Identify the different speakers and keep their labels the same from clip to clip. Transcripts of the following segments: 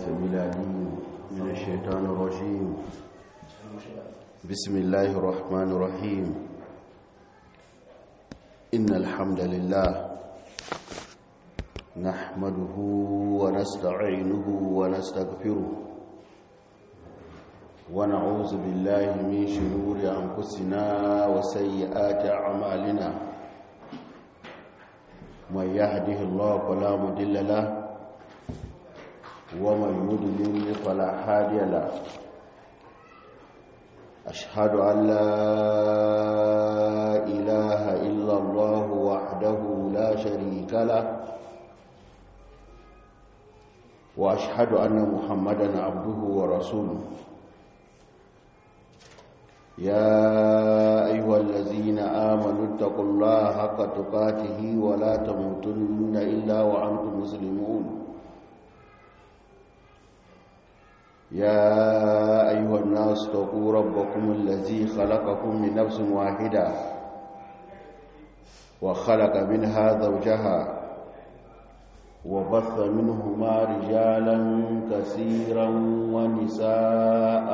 Speaker 1: السميع العليم من الشيطان الرجيم بسم الله الرحمن الرحيم إن الحمد لله نحمده ونستعينه ونستغفره ونعوذ بالله من شرور أنفسنا وسيئات أعمالنا من يهده الله فلا مضل له ومن يضلل فلا هادي له أشهد أن لا إله إلا الله وحده لا شريك له وأشهد أن محمدا عبده ورسوله يا أيها الذين آمنوا اتقوا الله حق تقاته ولا تموتن إلا وأنتم مسلمون يا أيها الناس اتقوا ربكم الذي خلقكم من نفس واحدة وخلق منها زوجها وبث منهما رجالا كثيرا ونساء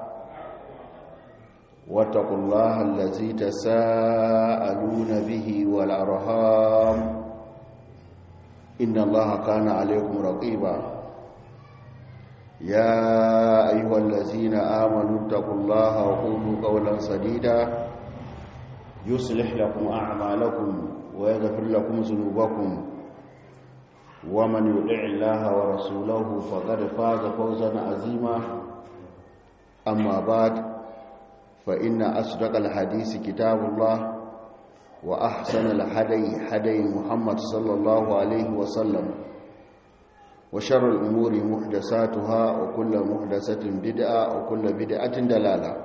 Speaker 1: واتقوا الله الذي تساءلون به والأرهام إن الله كان عليكم رقيبا يا أيها الذين آمنوا اتقوا الله وقولوا قولا سديدا يصلح لكم أعمالكم ويغفر لكم ذنوبكم ومن يطع الله ورسوله فقد فاز فوزا عظيما أما بعد فإن أصدق الحديث كتاب الله وأحسن الحدي حدي محمد صلى الله عليه وسلم وشر الأمور محدثاتها وكل محدثة بدعة وكل بدعة دلالة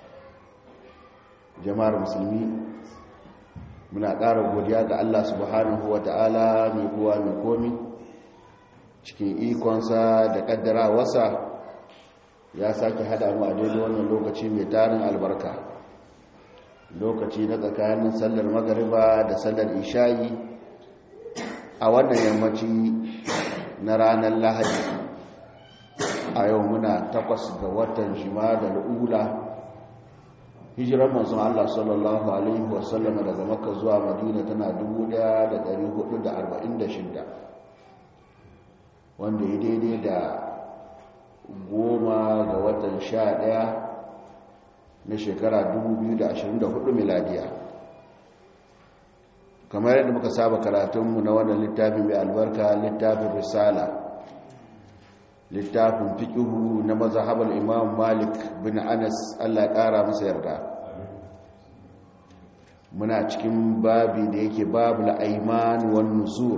Speaker 1: jama'ar musulmi muna ƙara godiya ga Allah subhanahu wa ta'ala mai kuwa mai komi cikin ikonsa da ƙaddara wasa ya sake hada mu a daidai wannan lokaci mai tarin albarka lokaci na tsakanin sallar magariba da sallar ishayi a wannan yammaci na ranar lahadi a yau muna takwas ga watan shima da al'ula hijirar manzon Allah sallallahu alaihi wasallama daga makka zuwa madina tana 1446 wanda ya daidai da goma ga watan sha ɗaya na shekara 2024 miladiya kamar yadda muka saba karatunmu na wannan littafi mai albarka littafin risala littafin fiƙihu na mazahabar imam malik bin anas allah ƙara masa yarda muna cikin babi da yake babu la'aiman wani nuzur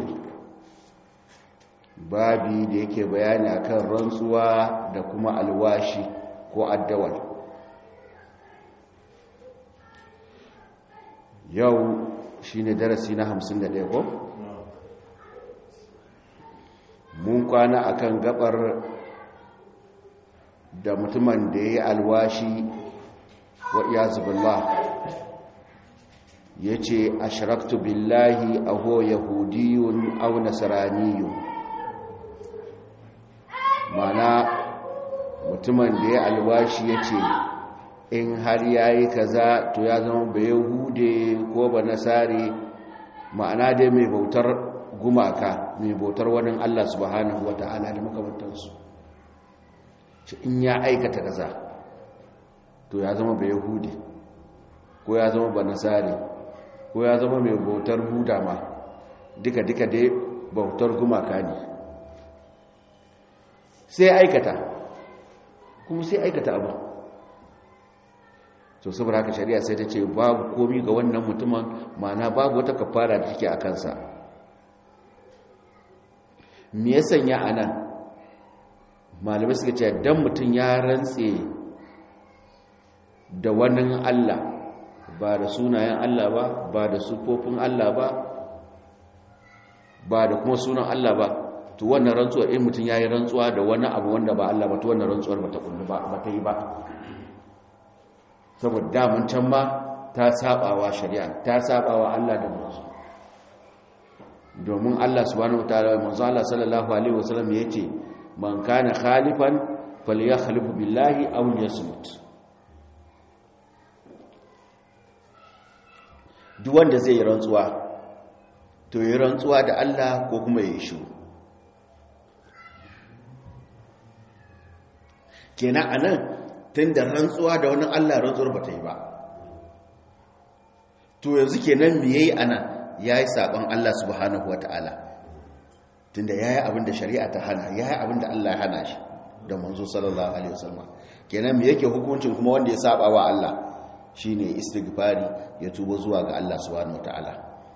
Speaker 1: babi da yake bayani akan rantsuwa da kuma alwashi ko addawal yau shine darasi na 51 ko mun kwana akan gabar da mutumin da ya yi alwashi wa iyazubillah ya ce ashiraktu billahi aho yahudiyun au nasaraniyun mana mutumin da ya alwashi ya ce in har ya yi kaza to ya zama ba yahude ko ba nasari ma'ana dai mai bautar gumaka mai bautar wani allah subhanahu wa ta'ala da makamantarsu shi in ya aikata kaza to ya zama ba yahude ko ya zama ba nasari ko ya zama mai bautar buda ma duka-duka dai bautar gumaka ne sai aikata kuma sai aikata abu to saboda haka shari'a sai ta ce babu komi ga wannan mutumin mana babu wata kafara da take a kansa me ya sanya a nan malamai suka ce dan mutum ya rantse da wani allah ba da sunayen allah ba ba da sufofin allah ba ba da kuma sunan allah ba to wannan rantsuwar in mutum ya yi rantsuwa da wani abu wanda ba Allah ba to wannan rantsuwar ba ta kullu ba ba ta yi ba saboda damun can ma ta sabawa shari'a ta sabawa Allah da manzo domin Allah subhanahu wataala manzo Allah sallallahu alaihi wasallam yace man kana khalifan falyakhlifu billahi aw yasmut duk wanda zai yi rantsuwa to yi rantsuwa da Allah ko kuma yi shiru kenan anan tunda rantsuwa da wani Allah rantsuwar ba ta yi ba to yanzu kenan me yayi anan yayi saban Allah subhanahu wataala tunda yayi abin da shari'a ta hana yayi abin da Allah ya hana shi da manzo sallallahu alaihi wasallam kenan me yake hukuncin kuma wanda ya saba wa Allah shine istighfari ya tuba zuwa ga Allah subhanahu wataala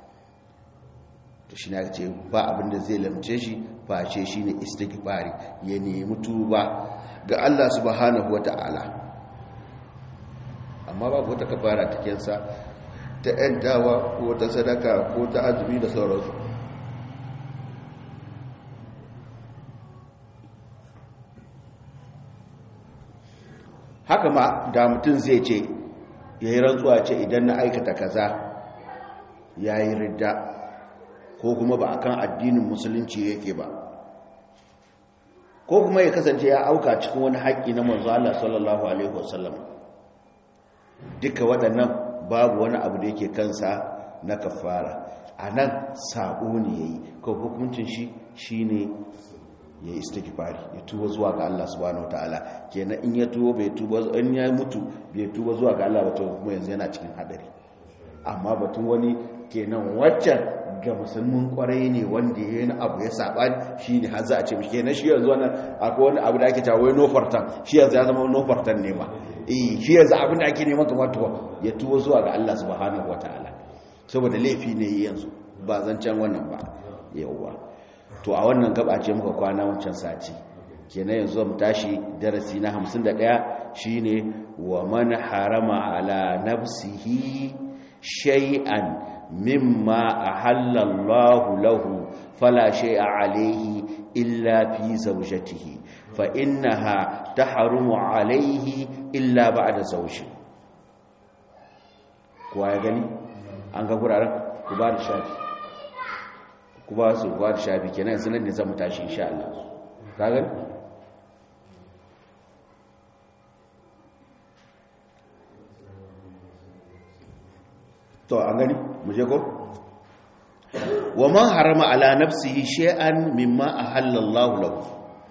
Speaker 1: to shi ne ce ba abin da zai lamce shi face shine istighfari ya nemi tuba ga Allah subhanahu wataala amma babu wata kafara ta kensa ta ‘yantawa ko ta sadaka ko ta azumi da sauransu haka ma da mutum zai ce ya yi rantsuwa ce idan na aikata kaza ya yi ridda ko kuma ba akan addinin musulunci yake ba ko kuma ya kasance ya auka cikin wani haƙƙi na manzo Allah sallallahu alaihi wasallam duka waɗannan babu wani abu da yake kansa na kafara a nan saɓo ne ya yi ko hukuncin shi shi ne ya yi istighfari ya tuba zuwa ga Allah subhanahu wataala kenan in ya tuba bai tuba in ya mutu bai tuba zuwa ga Allah ba to kuma yanzu yana cikin hadari amma batun wani kenan waccan ga musulmin kwarai ne wanda ya yi abu ya saba shi ne har za a ce mishi kenan shi yanzu wannan akwai wani abu da ake cewa wai nofartan shi yanzu ya zama nofartan ne ma eh shi yanzu abin da ake neman kamar tuwa ya tuba zuwa ga Allah subhanahu wataala saboda laifi ne yanzu ba zancen wannan ba yawwa to a wannan gaba ce muka kwana wancan sati kenan yanzu mu tashi darasi na 51 shine wa man harama ala nafsihi shay'an mimma ahalla Allah lahu fala shay'a alayhi illa fi zawjatihi fa innaha tahrumu alayhi illa ba'da zawji kuwa ya gani an ga guraren ku ba da shafi ku ba su ba da shafi kenan yanzu nan ne zamu tashi insha Allah ka gani to an gani mu je ko wa man harama ala nafsihi shay'an mimma ahallallahu lahu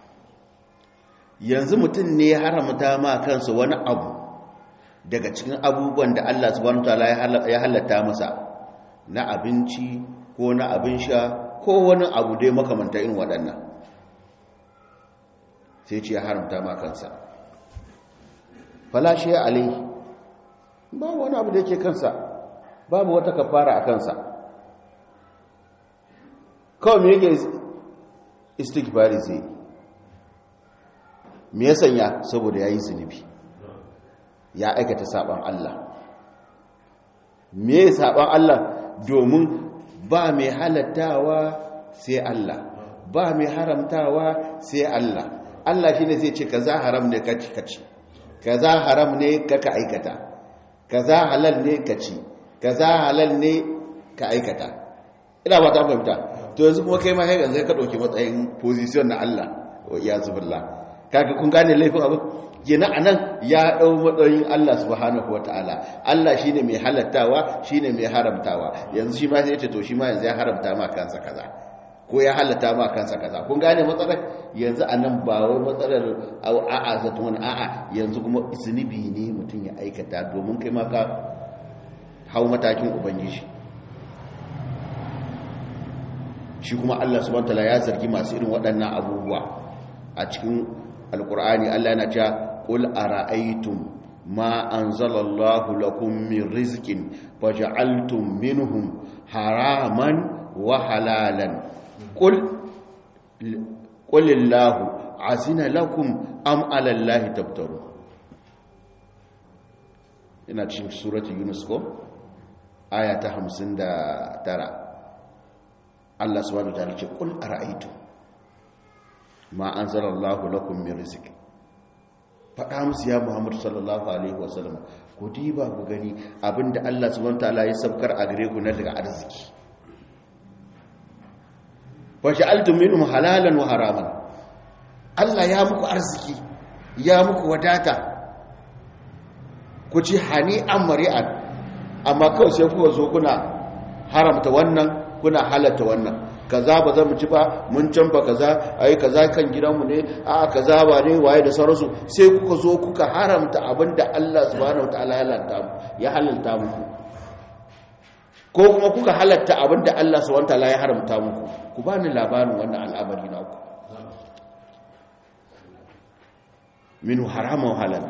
Speaker 1: yanzu mutum ne ya haramta ma kansa wani abu daga cikin abubuwan da Allah subhanahu wataala ya halatta masa na abinci ko na abin sha ko wani abu dai makamanta irin waɗannan sai ce ya haramta ma kansa falashe alai babu wani abu da yake kansa babu wata kafara a kansa kawai me yake istighfari zai me ya sanya saboda ya yi zunubi ya aikata saban Allah me saban Allah domin ba mai halattawa sai Allah ba mai haramtawa sai Allah Allah shine zai ce kaza haram ne kaci kaci kaza haram ne kaka aikata kaza halal ne kaci kaza halal ne ka aikata ina ba ta fahimta to yanzu kuma kai ma kai yanzu ka dauki matsayin position na Allah ya zubillah kaga kun gane laifin abu kenan anan ya dau matsayin Allah subhanahu wataala Allah shine mai halattawa shine mai haramtawa yanzu shi ma sai ya ce to shi ma yanzu ya haramta ma kansa kaza ko ya halatta ma kansa kaza kun gane matsalar yanzu anan ba wai matsalar a'a zato wani a'a yanzu kuma zunubi ne mutum ya aikata domin kai ma ka hau matakin ubangiji shi kuma Allah subhanahu wataala ya zargi masu irin waɗannan abubuwa a cikin alkur'ani Allah yana cewa qul ara'aytum ma anzalallahu lakum min rizqin faj'altum minhum haraman wa halalan qul qulillahu azina lakum am 'ala allahi tabtaru ina cikin surati yunus ko aya ta 59 Allah subhanahu wa ta'ala ce qul ara'aytum ma an zarallahu lakum min rizq faɗa musu ya muhammadu sallallahu alaihi wasallam ku diba ku gani abinda Allah subhanahu wataala ya sabkar a gare ku na daga arziki fa ja'altum minhum halalan wa haraman Allah ya muku arziki ya muku wadata ku ci hani an mari'an amma kawai sai kuka zo kuna haramta wannan kuna halatta wannan kaza ba za mu ci ba mun canfa kaza ai kaza kan gidanmu ne a kaza ba ne waye da sauransu sai kuka zo kuka haramta abinda Allah subhanahu wataala ya halatta ya halalta muku ko kuma kuka halatta abinda Allah subhanahu wataala ya haramta muku ku bani labarin wannan al'amari naku minhu haramun halal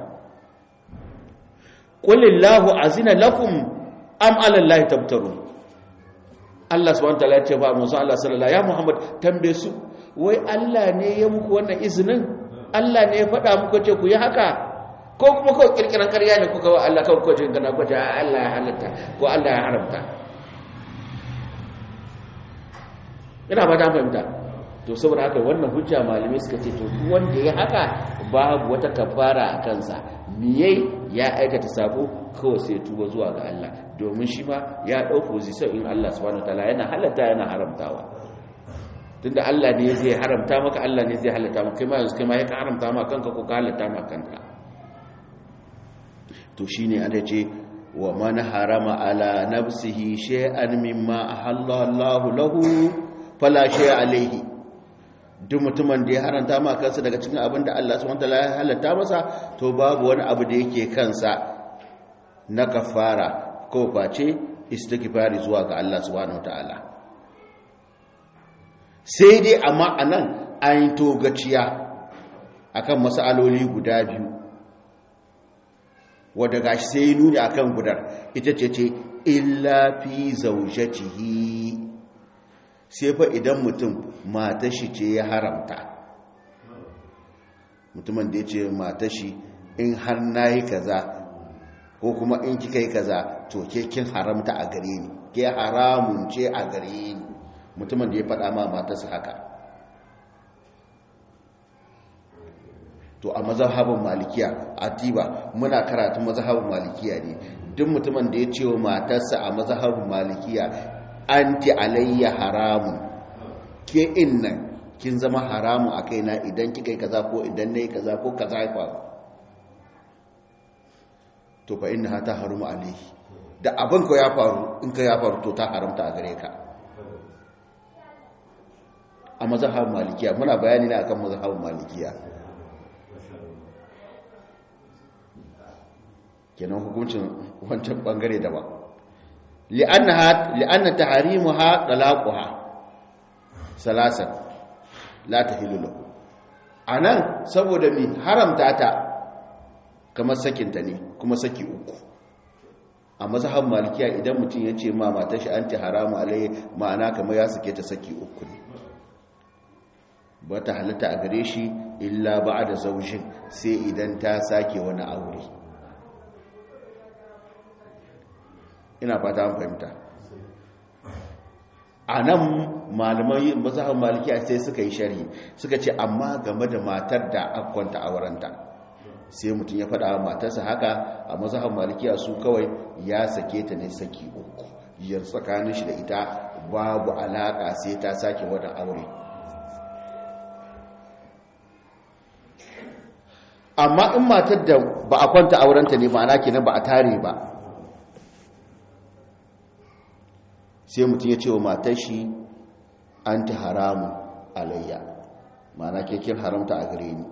Speaker 1: qulillahu azina lakum am ala allahi tabtarun Allah subhanahu wataala ya ce ba Musa Allah sallallahu ya Muhammad tambaye su wai Allah ne ya muku wannan izinin Allah ne ya faɗa muku ce ku yi haka ko kuma kawai kirkiran ƙarya ne kuka wa Allah kawai kwajin gana kwaje Allah ya halatta ko Allah ya haramta ina ba ta fahimta to saboda haka wannan hujja malamai suka ce to duk wanda ya haka babu wata kafara a kansa miyai ya aikata sabo kawai sai tuba zuwa ga Allah domin shi ma ya ɗau position in Allah subhanahu wataala yana halatta yana haramtawa tunda Allah ne zai haramta maka Allah ne zai halatta maka kai ma yanzu kai ma ya ka haramta maka kanka ko ka halatta maka kanka to shine ana ce wa man harama ala nafsihi shay'an mimma ahalla Allah lahu fala shay'a alayhi duk mutumin da ya haranta ma kansa daga cikin abin da Allah subhanahu wataala ya halatta masa to babu wani abu da yake kansa na kafara ko face istighfari zuwa ga Allah subhanahu wataala sai dai amma anan an yi togaciya akan masaloli guda biyu wadda gashi sai nuni akan gudar ita ce ce illa fi zaujatihi sai fa idan mutum matashi ce ya haramta mutumin da ya ce matashi in har na yi kaza ko kuma in kika yi kaza to ke kin haramta a gare ni ke haramun ce a gare ni mutumin da ya faɗa ma matarsa haka to a mazhabin malikiya a tiba muna karatun mazhabin malikiya ne duk mutumin da ya ce wa matarsa a mazhabin malikiya anti alayya haramun ke innan kin zama haramun a kaina idan kika yi kaza ko idan na yi kaza ko kaza ya faru to fa inna ta harumu alayhi da abin ko ya faru in ka ya faru to ta haramta a gare ka a mazhabin malikiya muna bayani ne akan mazhabin malikiya kenan hukuncin wancan bangare daban li'annaha li'anna tahrimuha talaquha salasan la tahillu lahu anan saboda mi haramta ta kamar sakinta ne kuma saki uku a mazhab malikiya idan mutum ya ce ma matar shi anti haramu alai ma'ana kamar ya sake ta saki uku ne ba ta halatta a gare shi illa ba'da zaujin sai idan ta sake wani aure ina fata an fahimta a nan malamai mazahar malikiya sai suka yi sharhi suka ce amma game da matar da akwanta a waranta sai mutum ya faɗa matarsa haka a mazahar malikiya su kawai ya sake ta ne saki uku yar tsakanin shi da ita babu alaƙa sai ta sake wani aure amma in matar da ba a kwanta aurenta ne ma'ana kenan ba a tare ba sai mutum ya ce wa matar shi an ta haramu alayya mana kekin haramta a gare ni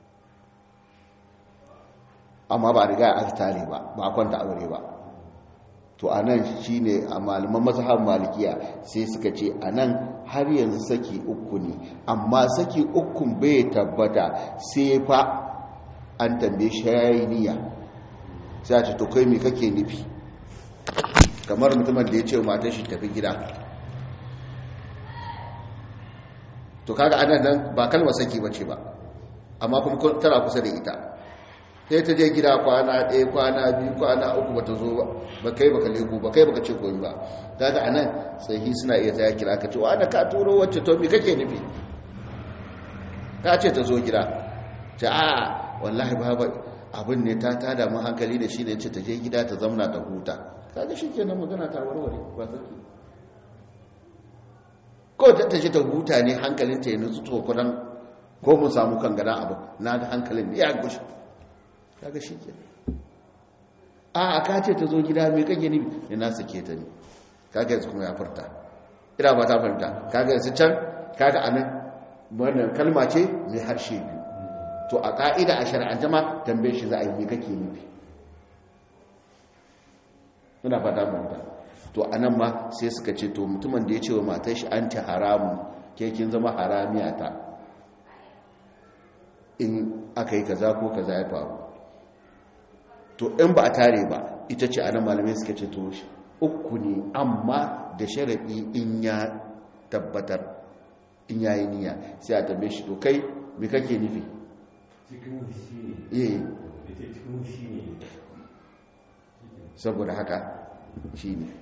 Speaker 1: amma ba riga a tare ba ba kwanta aure ba to a nan shi ne a malaman mazhab malikiya sai suka ce a nan har yanzu saki uku ne amma saki ukun bai tabbata sai fa an tambaye shayiniya sai a ce to kai me kake nufi kamar mutumin da ya ce matan shi tafi gida to kaga anan nan ba kalmar saki bace ba amma kuma tana kusa da ita sai ta je gida kwana ɗaya kwana biyu kwana uku bata zo ba ba kai baka leko ba kai baka ce koyi ba kaga anan sahi suna iya ta kira ka ce wa da ka turo wacce to me kake nufi ka ce ta zo gida ta a wallahi baba abin ne ta tada mu hankali da shi ne ce ta je gida ta zamna ta huta kaga shi kenan magana ta warware ba sarki ko ta tashi ta huta ne hankalinta ya nutsu tokunan ko mun samu kan gana abu na ga hankalin ya gushi kaga shi ke a aka ce ta zo gida mai kage ni ne na sake ta ne kaga yanzu kuma ya furta ina ba ta fahimta kaga yanzu can kaga anan wannan kalma ce mai harshe biyu to a ka'ida a shari'ance ma tambaye shi za a yi me kake nufi ina fata fahimta to anan ma sai suka ce to mutumin da ya ce wa matar shi anti haramu ke kin zama haramiya ta in aka yi kaza ko kaza ya faru to in ba a tare ba ita ce anan malamai suka ce to uku ne amma da sharaɗi in ya tabbatar in ya yi niyya sai a tambaye shi to kai me kake nufi eh saboda haka shi ne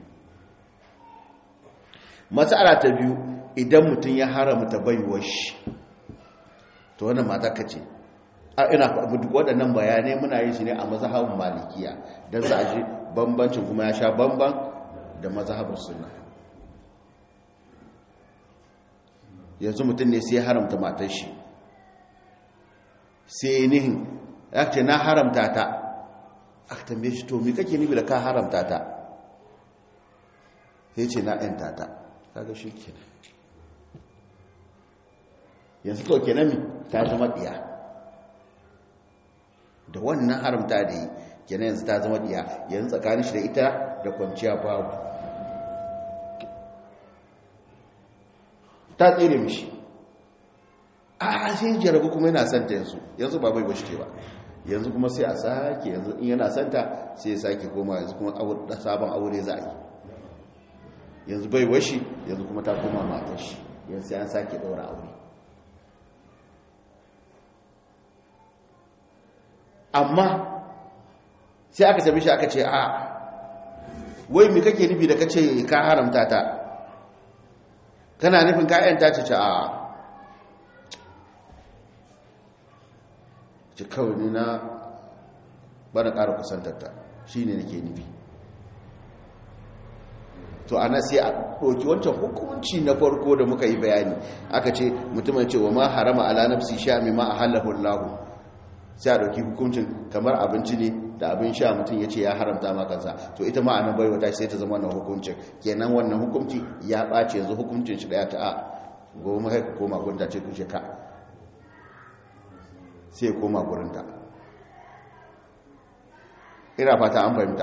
Speaker 1: matsala ta biyu idan mutum ya haramta baiwar shi to wannan mata ka ce a ina waɗannan bayanai muna yin shi ne a mazhabin malikiya don za a ji bambancin kuma ya sha bamban da mazhabin sunna yanzu mutum ne sai ya haramta matar shi sai nihin ya ce na haramta ta a tambaye shi to mi kake nufi da ka haramta ta sai ce na ɗanta ta kaga shi kenan yanzu to kenan mi ta zama ɗiya da wannan haramta da yi kenan yanzu ta zama ɗiya yanzu tsakanin shi da ita da kwanciya babu ta tsere mishi a sai jarabu kuma yana santa yanzu yanzu ba bai bashi ba yanzu kuma sai a sake yanzu in yana santa sai ya sake koma yanzu kuma sabon aure za a yi yanzu bai washi yanzu kuma ta koma matar shi yanzu sai an sake daura aure amma sai aka tabi shi aka ce a wai mi kake nufi da kace ka haramta ta kana nufin ka yanta ta ce a ce kawai ni na bana ƙara kusantarta shi ne nake nufi to ana sai a ɗauki wancan hukunci na farko da muka yi bayani aka ce mutumin ce wa ma harama ala nafsi sha mi ma a halahun lahu sai a ɗauki hukuncin kamar abinci ne da abin sha mutum ya ce ya haramta ma kansa to ita ma anan baiwa ta sai ta zama wannan hukuncin kenan wannan hukunci ya ɓace yanzu hukuncin shi ɗaya ta a goma kai koma gunta ce kushe ka sai koma gurinta ina fata an fahimta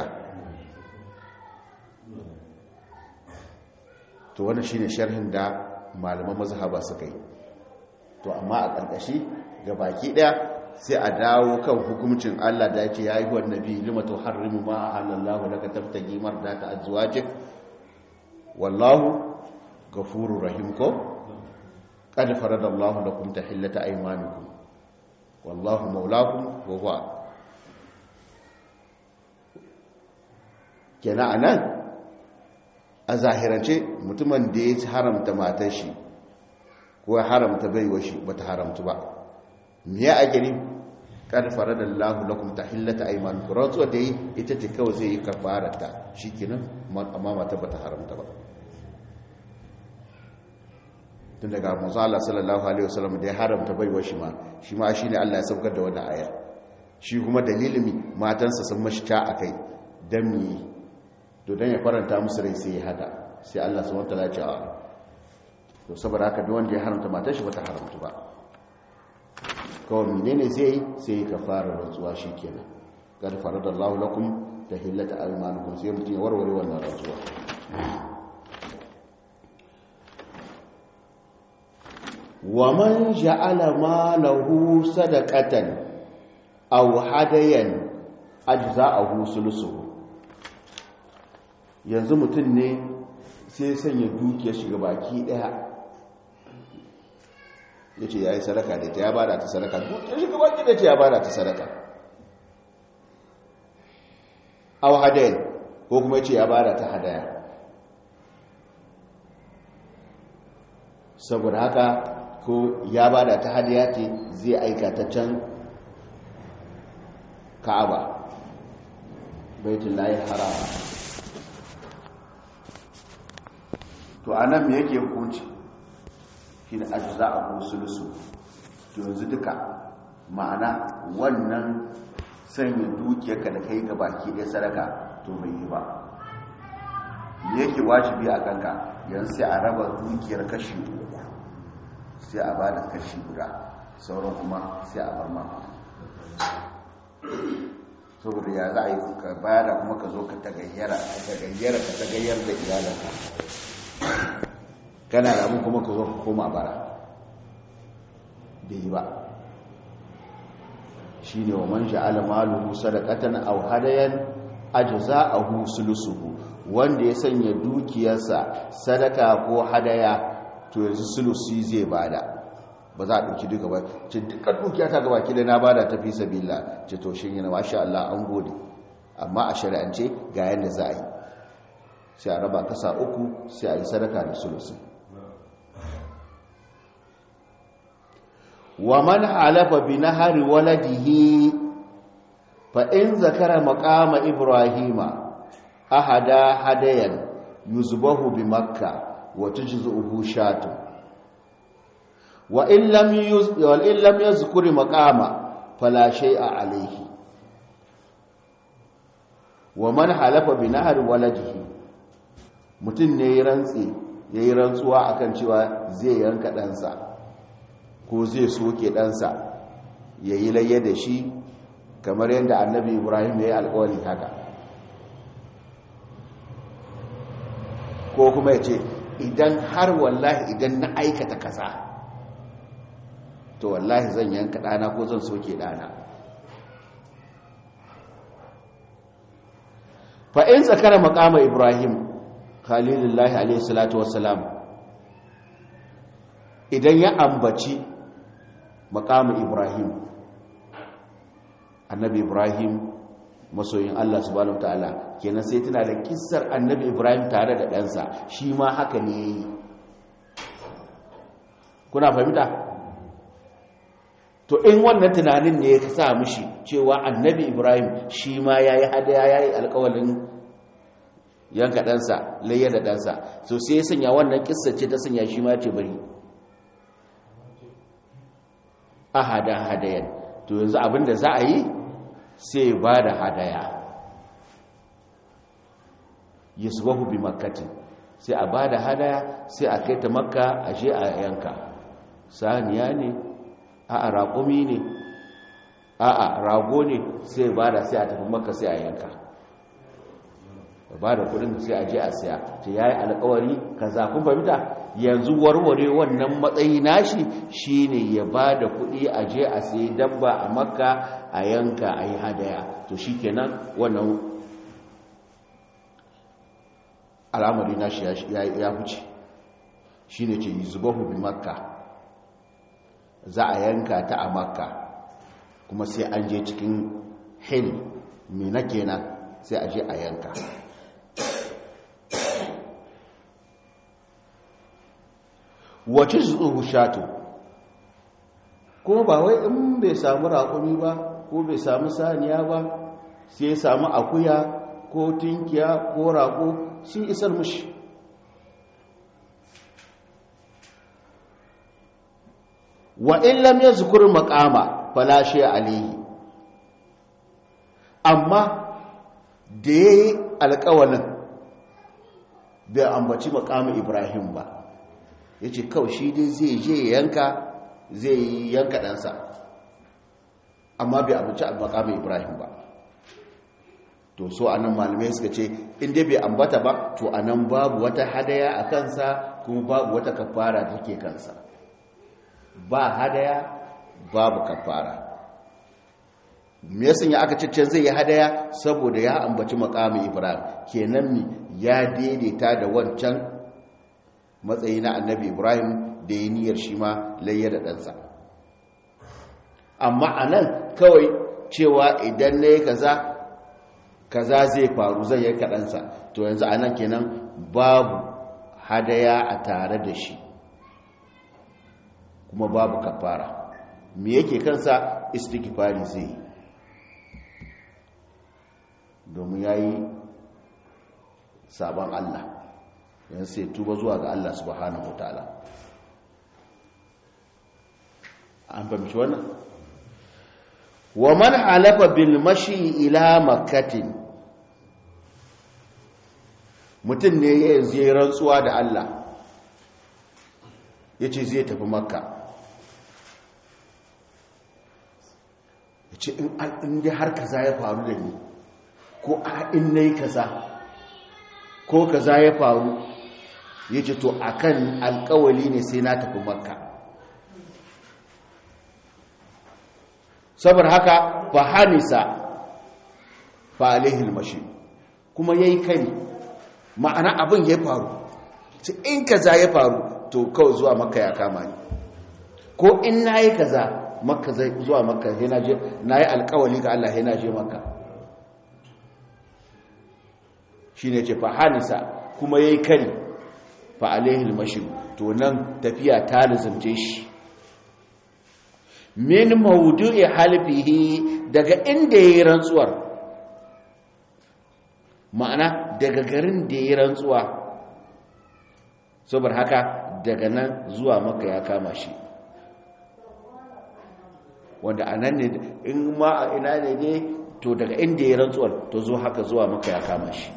Speaker 1: to wannan shine sharhin da malaman mazhaba suka yi to amma a ƙarƙashi ga baki ɗaya sai a dawo kan hukumcin Allah da yake yayi wa nabi lima tuharrimu ma halallahu laka tabtagi mardata azwajik wallahu ghafurur rahim ko qad faradallahu lakum tahillata aymanikum wallahu maulakum wa huwa kenan anan a zahirance mutumin da ya haramta matar shi ko ya haramta baiwa shi bata haramtu ba me ya agiri kad faradallahu lakum tahillata aymanukum rantsuwa da yi ita ce kawai zai yi kafarata shikenan amma mata bata haramta ba tun daga manzo Allah sallallahu alaihi wasallam da ya haramta baiwa shi ma shi ma shine Allah ya saukar da wannan aya shi kuma dalilin mi matansa sun mashi ta akai dan mi to dan ya faranta musu rai sai ya haka sai Allah subhanahu wataala ya ce a to saboda haka duk wanda ya haramta matar shi bata haramta ba kawai menene zai yi sai ka fara rantsuwa shikenan qad faradallahu lakum tahillata aymanukum sai mutum ya warware wannan rantsuwa wa man ja'ala malahu sadaqatan aw hadayan ajza'ahu sulusuhu yanzu mutum ne sai sanya dukiyar shiga baki daya yace yayi sadaka da ta ya bada ta sadaka dukiyar shiga baki da ta ya bada ta sadaka aw hadayan ko kuma yace ya bada ta hadaya saboda haka ko ya bada ta hadiya ce zai aika ta can ka'aba baitul lahi harama to anan me yake hukunci shine ajza'u sulusu to yanzu duka ma'ana wannan sanya dukiyarka da kai ga baki ɗaya sadaka to bai yi ba yake wajibi a kanka yanzu sai a raba dukiyar kashi uku sai a bada kashi guda sauran kuma sai a bar maka saboda ya za a yi ka bada kuma ka zo ka tagayyara ka tagayyara ka tagayyar da iyalanka kana da abin kuma ka zo ka koma bara bai yi ba shi ne wa man sha'ala maluhu sadaqatan aw hadayan ajza'ahu sulusuhu wanda ya sanya dukiyarsa sadaka ko hadaya to yanzu sulusi zai bada ba za a ɗauki duka ba ce dukkan dukiya ta gaba kila na bada ta fi sabila ce to shi yana masha Allah an gode amma a shari'ance ga yadda za a yi sai a raba kasa uku sai a yi sadaka da sulusi wa man halafa bi nahari waladihi fa in zakara maqama ibrahima ahada hadayan yuzbahu bi makka wa tujzuhu shatu wa in lam yuz wa in lam yazkur maqama fala shay'a alayhi wa man halafa bi nahari waladihi mutun ne ya rantsi yayi rantsuwa akan cewa zai yanka ɗansa ko zai soke ɗansa yayi layya da shi kamar yadda annabi ibrahim ya yi alƙawari haka ko kuma ya ce idan har wallahi idan na aikata kaza to wallahi zan yanka ɗana ko zan soke ɗana fa'in tsakara makama ibrahim khalilullahi alaihi salatu wassalam idan ya ambaci makama ibrahim annabi ibrahim masoyin Allah subhanahu ta'ala kenan sai tana da kissar annabi ibrahim tare da ɗansa shi ma haka ne yi kuna fahimta to in wannan tunanin ne ya sa mishi cewa annabi ibrahim shi ma ya yi hadaya ya yi alkawalin yanka ɗansa layya da ɗansa so sai ya sanya wannan kissar ce ta sanya shi ma ce bari a hada hadayan to yanzu abinda za a yi sai ba da hadaya yasbahu bi makkatin sai a ba da hadaya sai a kai ta makka a je a yanka saniya ne a raƙumi ne a rago ne sai ba da sai a tafi makka sai a yanka ba da kudin sai a je a siya ta yayi alkawari kaza kun fahimta yanzu warware wannan matsayi nashi shine ya ba da kudi a je a sayi dabba a makka a yanka a yi hadaya to shikenan wannan al'amari nashi ya huce shine ce zubahu bi makka za a yanka ta a makka kuma sai an je cikin hil mina kenan sai a je a yanka wace zuwa shatu ko ba wai in bai samu raƙumi ba ko bai samu saniya ba sai samu akuya ko tinkiya ko raƙo sun isar mushi wa in lam yazkur maqama fala shay alayhi amma da yayi alƙawalin bai ambaci maqamin Ibrahim ba yace kawai shi dai zai je yanka zai yanka ɗansa amma bai ambaci maqamin Ibrahim ba to so anan malamai suka ce in dai bai ambata ba to anan babu wata hadaya a kansa kuma babu wata kafara da take kansa ba hadaya babu kafara me yasan ya aka cicce zai yi hadaya saboda ya ambaci makamin ibrahim kenan mi ya daidaita da wancan matsayi na annabi ibrahim da ya niyyar shi ma layya da ɗansa amma a nan kawai cewa idan na yi kaza kaza zai faru zai yanka ɗansa to yanzu a nan kenan babu hadaya a tare da shi kuma babu kafara me yake kansa istighfari zai domin yayi sabon Allah yan sai tuba zuwa ga Allah subhanahu wataala an fahimci wannan wa man halafa bil mashi ila makkatin mutum ne ya yanzu ya rantsuwa da Allah ya ce zai tafi makka ya ce in dai har kaza ya faru da ni ko a in na yi kaza ko kaza ya faru ya ce to akan alkawali ne sai na tafi makka saboda haka fa hamisa fa alaihil mashi kuma yayi kari ma'ana abin ya faru sai in kaza ya faru to kawai zuwa makka ya kama ni ko in nayi kaza makka zai zuwa makka sai na je nayi alƙawari ga Allah sai na je makka shine ce fa hamisa kuma yayi kari fa alaihil mashi to nan tafiya ta lazumce shi min maudu'i halfihi daga inda yayi rantsuwar ma'ana daga garin da yayi rantsuwa saboda haka daga nan zuwa maka ya kama shi wanda anan ne in ma a ina ne ne to daga inda yayi rantsuwar to zo haka zuwa maka ya kama shi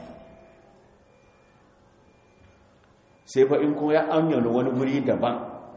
Speaker 1: sai fa in kuma ya amyana wani guri daban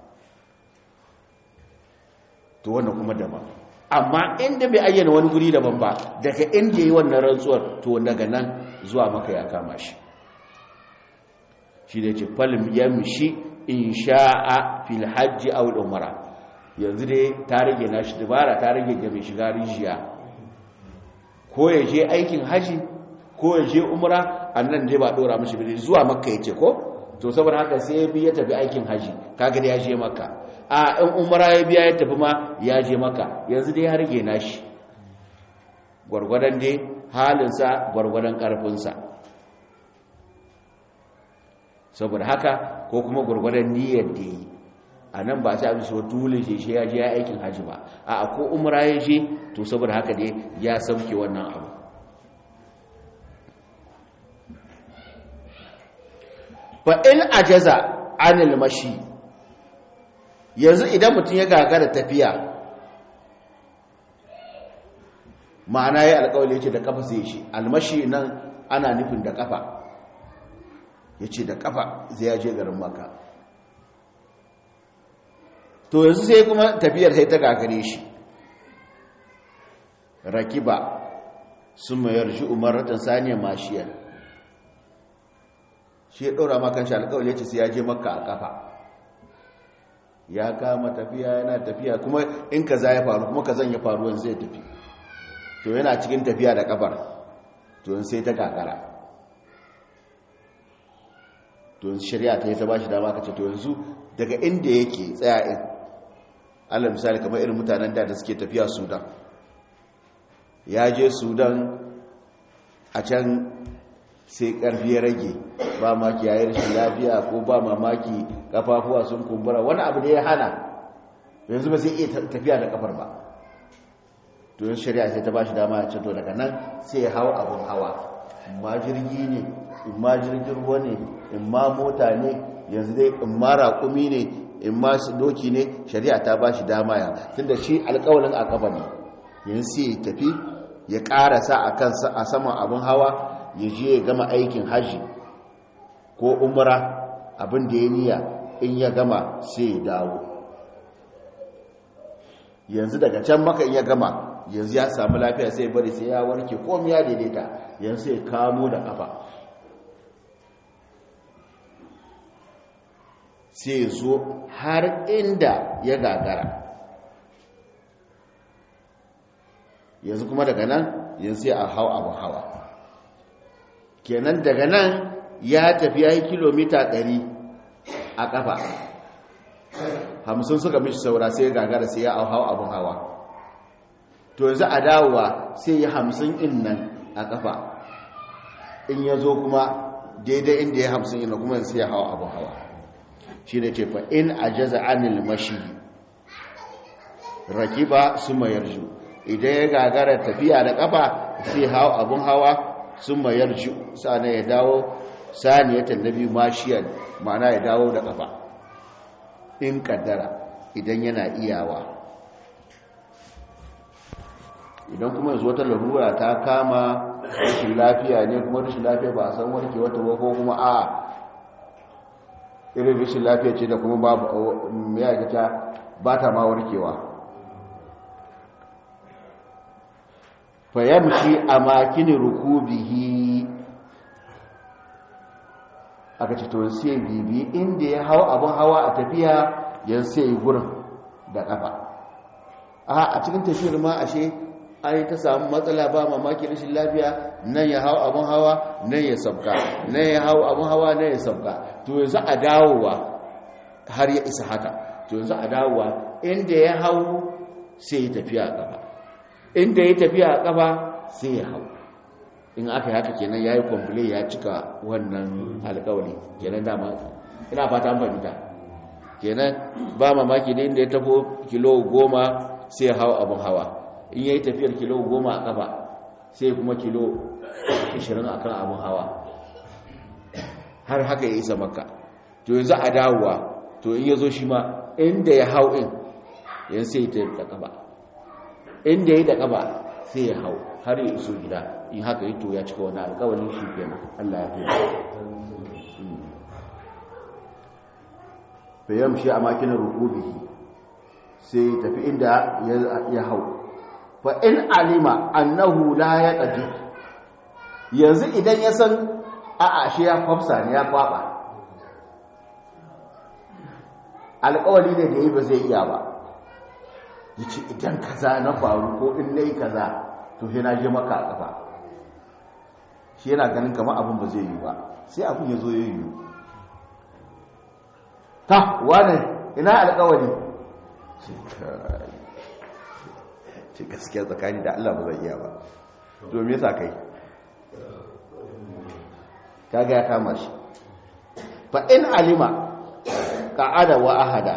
Speaker 1: to wannan kuma daban amma inda bai ayyana wani guri daban ba daga inda yi wannan rantsuwar to daga nan zuwa maka ya kama shi shi da ce falim yamshi in sha'a fil hajji aw umara yanzu dai ta rage nashi dubara ta rage ga mai shiga rijiya ko ya je aikin haji ko ya je umra annan dai ba dora mishi bi zuwa makka yace ko to saboda haka sai ya bi ya tafi aikin haji kaga da ya je makka a in umara ya biya ya tafi ma ya je maka yanzu dai ya rage nashi gwargwadon dai halinsa gwargwadon ƙarfinsa saboda haka ko kuma gwargwadon niyyar da yi a nan ba ta abin so dole shi shi ya je ya aikin hajji ba a ko umara ya je to saboda haka dai ya sauke wannan abu fa in ajaza anil mashi yanzu idan mutum ya gagara tafiya ma'ana ya alkawali ce da kafa zai shi almashi nan ana nufin da kafa ya ce da kafa zai yaje garin maka to yanzu sai kuma tafiyar sai ta gagare shi rakiba sun mayar shi umaratan saniyar mashiyar shi ya ɗora makan shi alkawali ya ce sai ya je maka a kafa ya kama tafiya yana tafiya kuma in kaza ya faru kuma kazan ya faru wanzu zai tafi to yana cikin tafiya da kafar to yin sai ta kakara to yin shari'a ta yi ta ba shi dama ka ce to yanzu daga inda yake tsaya in allah misali kamar irin mutanen da da suke tafiya sudan ya je sudan a can sai karfi ya rage ba maki yayin rashin lafiya ko ba mamaki kafafuwa sun kumbura wani abu da ya hana yanzu ba zai iya tafiya da kafar ba to yin shari'a sai ta ba shi dama ya ce to daga nan sai ya hau abin hawa in ma jirgi ne in ma jirgin ruwa ne in ma mota ne yanzu dai in ma raƙumi ne in ma doki ne shari'a ta ba shi dama ya tunda shi alƙawalin a kafa ne yanzu sai ya tafi ya ƙarasa a kansa a saman abin hawa ya je ya gama aikin hajji ko umra abin da ya niya in ya gama sai ya dawo yanzu daga can maka in ya gama yanzu ya samu lafiya sai bari sai ya warke komi ya daidaita yanzu sai kamo da kafa sai zo har inda ya gagara yanzu kuma daga nan yanzu sai a hau abin hawa kenan daga nan ya tafi ya yi kilomita 100 a kafa hamsin suka mishi saura sai gagara sai ya hau abin hawa to yanzu a dawowa sai ya hamsin in nan a kafa in ya zo kuma daidai inda ya hamsin ina kuma sai ya hau abin hawa shi ne ce fa in a jaza anil mashi rakiba su mayarju idan ya gagara tafiya da kafa sai hau abin hawa sun mayarju sana ya dawo saniyatan nabi mashiyar ma'ana ya dawo da kafa in kaddara idan yana iyawa idan kuma yanzu wata larura ta kama rashin lafiya ne kuma rashin lafiya ba a san warke wata ba ko kuma a irin rashin lafiya ce da kuma babu ya gata ba ta ma warkewa fayamshi a makini rukubihi aka ce to sai bibi inda ya hau abin hawa a tafiya yan sai yi gurin da kafa a cikin tafiyar ma ashe ai ta samu matsala ba mamaki rashin lafiya nan ya hau abin hawa nan ya sabka nan ya hau abin hawa nan ya sabka to yanzu a dawowa har ya isa haka to yanzu a dawowa inda ya hau sai ya tafiya a kafa inda ya tafiya a kafa sai ya hau in aka yi haka kenan ya yi kwamfule ya cika wannan alkawali kenan dama ina fata an fahimta kenan ba mamaki ne inda ya tafo kilo goma sai ya hau abin hawa in ya yi tafiyar kilo goma a kafa sai kuma kilo 20 a kan abin hawa har haka ya isa maka to yanzu a dawowa to in ya zo shi ma inda ya hau in yan sai ta da kaba inda ya da kaba sai ya hau har ya iso gida in haka yi to ya cika wani alkawalin shi kenan Allah ya fiye bayan shi a makinar rukubihi sai tafi inda ya hau fa in alima annahu la ya qadir yanzu idan ya san a ashe ya kwafsa ne ya kwaba alƙawari ne da yi ba zai iya ba yace idan kaza na faru ko in nayi kaza to sai na je maka a kafa shi yana ganin kamar abin ba zai yi ba sai abin ya zo ya yi ta wane ina alƙawari ce gaskiya tsakani da Allah ba zai iya ba domin yasa kai kaga ya kama shi fa in alima qa'ada wa ahada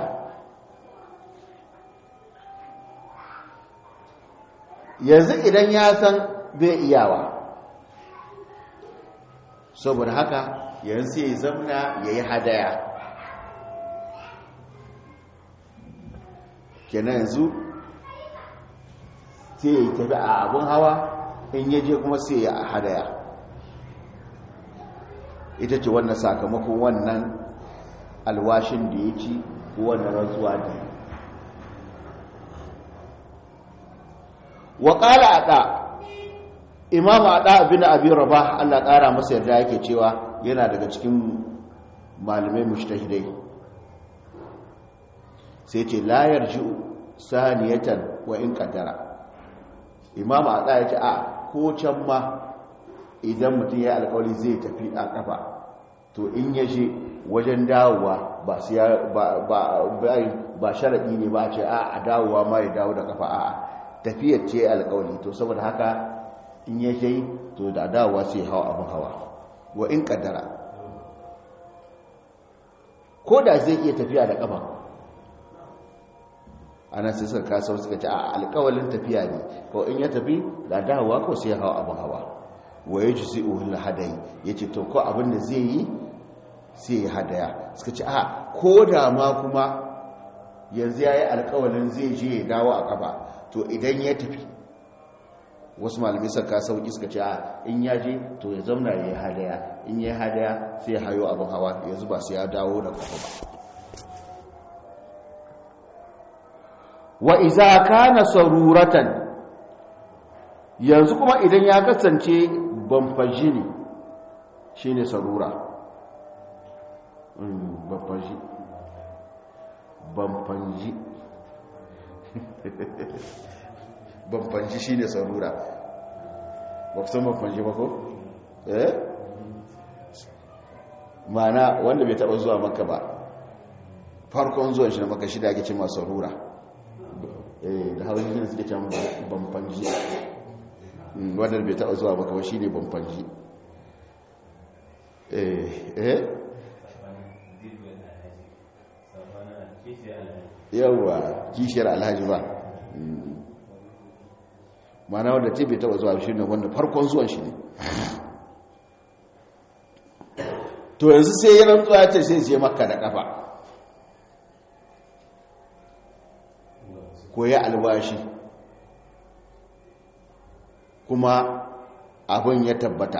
Speaker 1: yanzu idan ya san bai iyawa saboda haka yanzu ya zamna ya yi hadaya kenan yanzu sai ya yi tafi a abin hawa in yaje kuma sai ya hadaya ita ce wannan sakamakon wannan alwashin da ya ci wannan rantsuwa da wa ƙala a ɗa imam a ɗa abin abin raba allah ƙara masa yarda yake cewa yana daga cikin malamai mushtahidai sai ce layar ji saniyatan wa in ƙaddara imam a ɗa ya ce a ko can ma idan mutum ya alkawali zai tafi a kafa to in ya je wajen dawowa ba ba sharaɗi ne ba ce a dawowa ma ya dawo da kafa a tafiyar ce alkawali to saboda haka in ya je to da dawowa sai hawa abin hawa wa in kaddara ko da zai iya tafiya da kafa ana sai suka kasa suka ce a alkawalin tafiya ne ko in ya tafi da dawowa ko sai hawa abin hawa wa ya ji sai uhun hadayi ya ce to ko abin da zai yi sai ya hadaya suka ce a ko da ma kuma yanzu ya yi alkawalin zai je ya dawo a kafa to idan ya tafi wasu malamai suka sauki suka ce a in ya je to ya zamna ya yi hadaya in ya yi hadaya sai ya hayo abin hawa yanzu ba sai ya dawo da kafa ba wa iza kana saruratan yanzu kuma idan ya kasance bamfaji ne shi ne sarura bamfaji bamfanji bamfanji shi ne sarura ba ku san bamfanji ba ko? eh? mana wanda bai taba zuwa maka ba farkon zuwan shi na maka shida ake cin masu sarura da hawan shi ne suke can bamfanji wadda bai taɓa zuwa baka shi ne bamfanji eh yawwa kishiyar alhaji ba mana wadda ce bai taɓa zuwa shi ne wanda farkon zuwan shi ne to yanzu sai ya rantsuwa ce sai je makka da kafa ko ya albashi kuma abin ya tabbata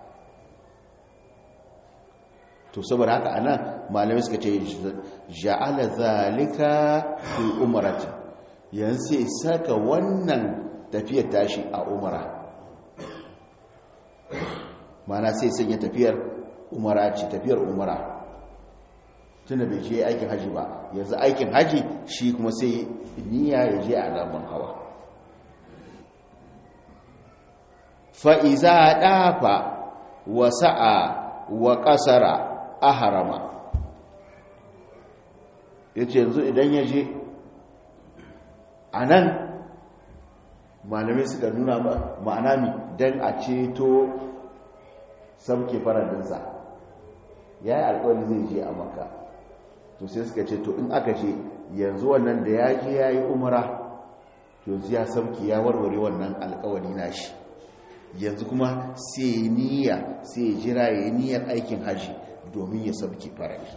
Speaker 1: to saboda haka anan malamai suka ce ja'ala zalika fi umrati yanzu sai saka wannan tafiyar tashi a umara mana sai sanya tafiyar umara ce tafiyar umara tunda bai je aikin haji ba yanzu aikin haji shi kuma sai niyya ya je a lamban hawa fa'iza ɗafa wa sa'a wa ƙasara a harama ya ce yanzu idan ya je a nan malamai suka nuna ma'ana mi don a ceto sauke faradinsa ya yi alkawari zai je a maka to sai suka ce to in aka ce yanzu wannan da ya je ya yi umara to yanzu ya sauke ya warware wannan alkawari nashi yanzu kuma sai niyya sai jira ya yi niyyar aikin hajji domin ya sauke faradi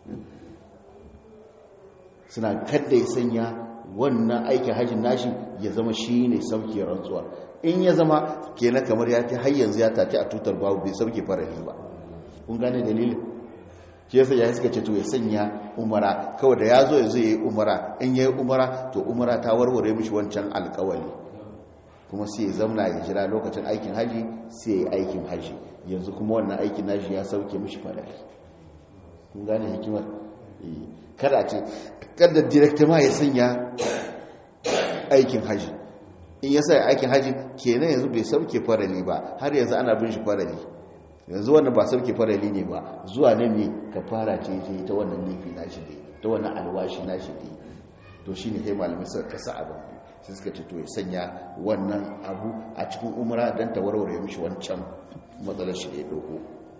Speaker 1: suna kadda ya sanya wannan aikin hajjin nashi ya zama shi ne sauke rantsuwa in ya zama kenan kamar ya ta har yanzu ya tafi a tutar babu bai sauke faradi ba kun gane dalilin shi yasa ya suka ce to ya sanya umara kawai da ya zo ya zo ya yi umara in ya yi umara to umara ta warware mishi wancan alkawali kuma sai ya zamna ya jira lokacin aikin haji sai ya yi aikin haji yanzu kuma wannan aikin haji ya sauke mishi faradi kun gane hikimar kada ce kada direkta ma ya sanya aikin haji in ya sa aikin haji kenan yanzu bai sauke farali ba har yanzu ana bin shi farali yanzu wannan ba sauke farali ne ba zuwa nan ne ka fara ce ce ta wannan laifi na shi ne ta wannan alwashi na shi ne to shi ne sai malamai suka kasa abin sai suka ce to ya sanya wannan abu a cikin umra don ta warware mishi wancan matsalar shi da ya ɗauko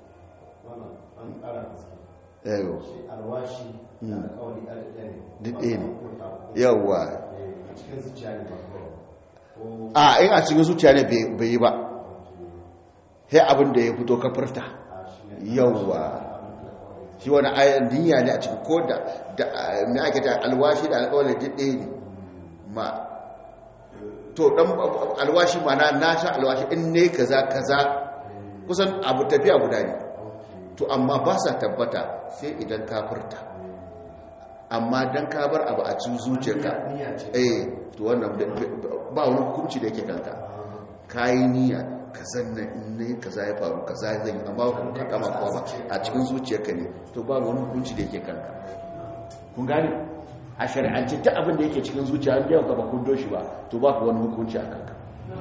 Speaker 1: yau
Speaker 2: alwashi da alkawari
Speaker 1: duk ɗaya ne yawwa
Speaker 2: a cikin zuciya ne ba kawai
Speaker 1: a in a cikin zuciya ne bai yi ba sai abin da ya fito ka furta yawwa shi wani ayan niyya ne a cikin ko da mai ake ta alwashi da alkawali duk ɗaya ne ma to dan alwashi ma na na sha alwashi in ne kaza kaza kusan abu tafiya guda ne to amma ba sa tabbata sai idan ka furta amma dan ka bar abu a cikin zuciyarka eh to wannan ba wani hukunci da yake kanka kayi niyya ka zanna in ne kaza ya faru kaza zan yi amma ka kama kowa ba a cikin zuciyarka ne to ba wani hukunci da yake kanka kun gane a shari'ance ta abin da yake cikin zuciya an yau ka ba kun doshi ba to ba ku wani hukunci a kanka